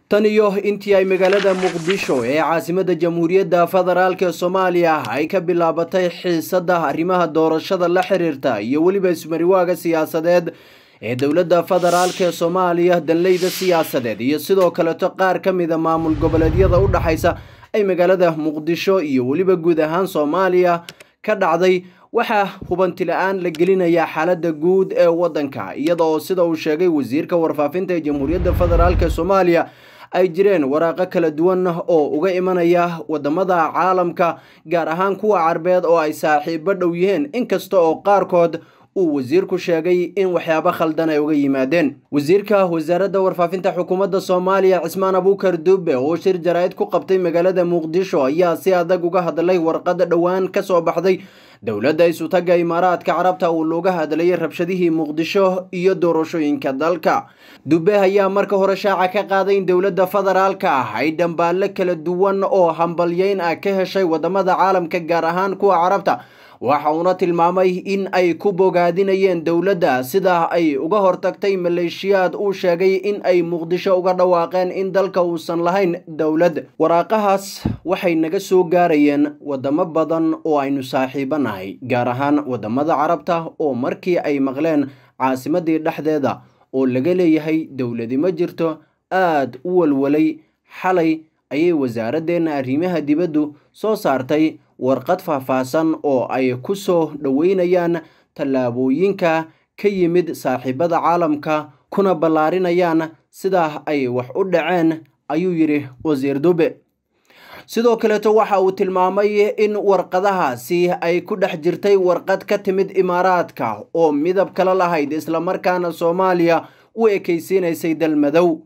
tan iyo intii ay magaalada muqdisho ee caasimada jamhuuriyadda federaalk soomaaliya ay ka bilaabatay xiisada arrimaha doorashada la xiriirta iyo weliba ismariwaaga siyaasadeed ee dowladda federaalk ee soomaaliya danleyda siyaasadeed iyo sidoo kaleto qaar ka mida maamul goboleedyada u dhexaysa ay magaalada muqdisho iyo weliba guud ahaan soomaaliya ka dhacday waxaa hubanti la-aan la gelinayaa xaaladda guud ee waddanka iyada oo sida uu sheegay wasiirka warfaafinta ee jamhuuriyadda federaalk soomaaliya ay jireen waraaqo kala duwan oo uga imanaya wadamada caalamka gaar ahaan kuwa carbeed oo ay saaxiibo dhow yihiin inkasta oo qaarkood uu wasiirku sheegay in waxyaabo khaldan ay uga yimaadeen wasiirka wasaaradda warfaafinta xukuumadda soomaaliya cismaan abuukar dube oo shir jaraa'id ku qabtay magaalada muqdisho ayaa si adag uga hadlay warqada dhowaan ka soo baxday dowladda isutaga imaaraadka carabta uu looga hadlayay rabshadihii muqdisho iyo doorashooyinka dalka dube ayaa marka hore shaaca ka qaaday in dowladda federaalka ah ay dhambaallo kala duwan oo hambalyeyn ah ka heshay wadamada caalamka gaar ahaan kuwa carabta waxa uuna tilmaamay in ay ku bogaadinayeen dowladda sida ay uga hortagtay maleeshiyaad uu sheegay in ay muqdisho uga dhawaaqeen in dalka uusan lahayn dowlad waraaqahaas waxay naga soo gaarayeen wadamo badan oo aynu saaxiibo nahay gaar ahaan wadamada carabta oo markii ay maqleen caasimadii dhexdeeda oo laga leeyahay dowladi ma jirto aad u walwalay xalay ayay wasaaraddeena arrimaha dibaddu soo saartay warqad faahfaahsan oo ay ku soo dhoweynayaan tallaabooyinka ka yimid saaxiibada caalamka kuna ballaarinayaan sidaa ay wax u dhaceen ayuu yidhi wasiir dube sidoo kaleeto waxa uu tilmaamay in warqadahaasi ay ku dhex jirtay warqad ka timid imaaraadka oo midab kala lahayd islamarkaana soomaaliya u ekaysiinaysay dalmadow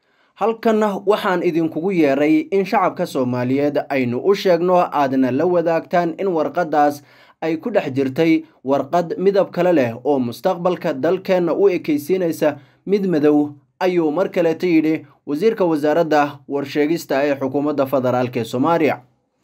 halkan waxaan idinkugu yeeray in shacabka soomaaliyeed aynu u sheegno aadna la wadaagtaan in warqadaas ay ku dhex jirtay warqad midab kale leh oo mustaqbalka dalkeenna u ekaysiinaysa mid madow ayuu mar kaleeto yidhi wasiirka wasaaradda warsheegista ee xukuumadda federaalk ee soomaaliya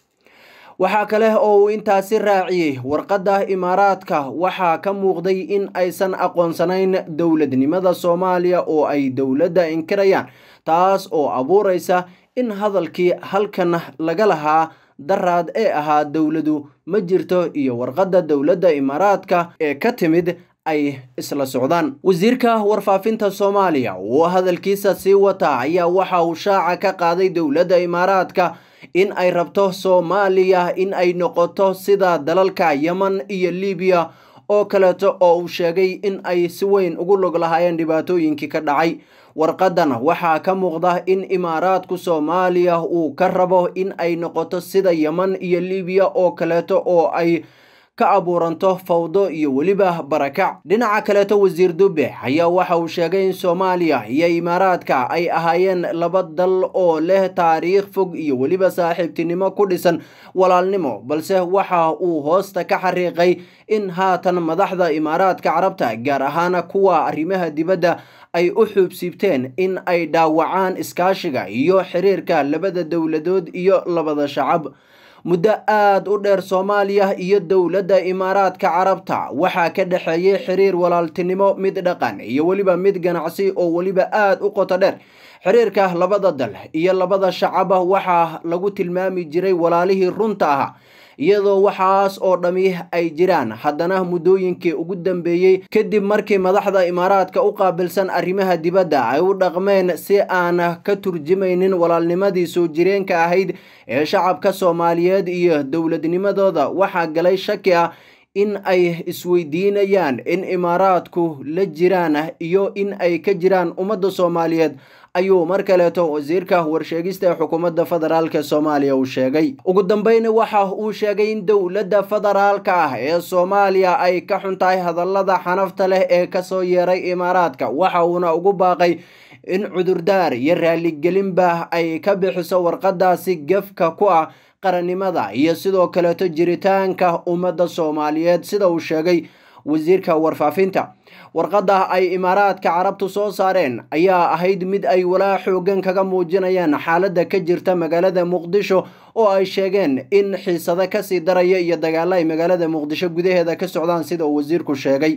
waxaa kale oo uu intaasi raaciyey warqadda imaaraadka waxaa ka muuqday in aysan aqoonsanayn dowladnimada soomaaliya oo ay dowladda inkirayaan taas oo abuuraysa in hadalkii halkan laga lahaa daraad ee ahaa dowladu ma jirto iyo warqadda dowladda imaaraadka ee ka timid ay isla socdaan wasiirka warfaafinta soomaaliya oo hadalkiisa sii wata ayaa waxa uu shaaca ka qaaday dowladda imaaraadka in ay rabto soomaaliya in ay noqoto sida dalalka yeman iyo libiya oo kaleeto oo uu sheegay in ay si weyn ugu log lahaayeen dhibaatooyinkii ka dhacay warqadan waxaa ka muuqda in imaaraadku soomaaliya uu ka rabo in ay noqoto sida yeman iyo libiya oo kaleeto oo ay ka abuuranto fawdo iyo weliba barakac dhinaca kaleeto wasiir dube ayaa waxa uu sheegay in soomaaliya iyo imaaraadka ay ahaayeen laba dal oo leh taariikh fog iyo weliba saaxiibtinimo ku dhisan walaalnimo balse waxa uu hoosta ka xariiqay in haatan madaxda imaaraadka carabta gaar ahaan kuwa arrimaha dibadda ay u xuubsiibteen in ay dhaawacaan iskaashiga iyo xiriirka labada dowladood iyo labada shacab muddo aada u dheer soomaaliya iyo dowladda imaaraadka carabta waxaa ka dhexeeyay xiriir walaaltinimo mid dhaqan iyo weliba mid ganacsi oo weliba aada u qoto dheer xiriirka labada dal iyo labada shacaba waxaa lagu tilmaami jiray walaalihii runta ahaa iyadoo waxaas oo dhammi ay jiraan haddana muddooyinkii ugu dambeeyey kadib markii madaxda imaaraadka u qaabilsan arrimaha dibadda ay u dhaqmeen si aan ka turjumaynin walaalnimadii soo jireenka ahayd ee shacabka soomaaliyeed iyo dowladnimadooda waxaa galay shaki ah in ay isweydiinayaan in imaaraadku la jiraan iyo in ay ka jiraan ummadda soomaaliyeed ayuu mar kaleeto wasiirka warsheegista ee xukuumadda federaalk soomaaliya uu sheegay ugu dambeyn waxa uu sheegay in dowladda federaalka ah ee soomaaliya ay ka xun tahay hadallada xanafta leh ee kasoo yeeray imaaraadka waxa uuna ugu baaqay in cudurdaar iyo raaligelinba ay ka bixiso warqadaasi gefka ku ah qarannimada iyo sidoo kaleeto jiritaanka ummadda soomaaliyeed sida uu sheegay wasiirka warfaafinta warqadda ay imaaraadka carabtu soo saareen ayaa ahayd mid ay walaa xoogan kaga muujinayaan xaaladda ka jirta magaalada muqdisho oo ay sheegeen in xiisado kasii daraya iyo dagaalo ay magaalada muqdisho gudaheeda ka socdaan sida uu wasiirku sheegay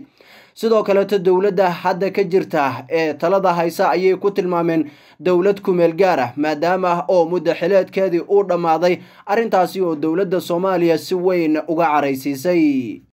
sidoo kaleeto dowladda hadda ka jirta ee talada haysa ayay ku tilmaameen dowlad kumeel gaar ah maadaama oo muddo xileedkeedii uu dhammaaday arrintaasi oo dowladda soomaaliya si weyn uga caraysiisay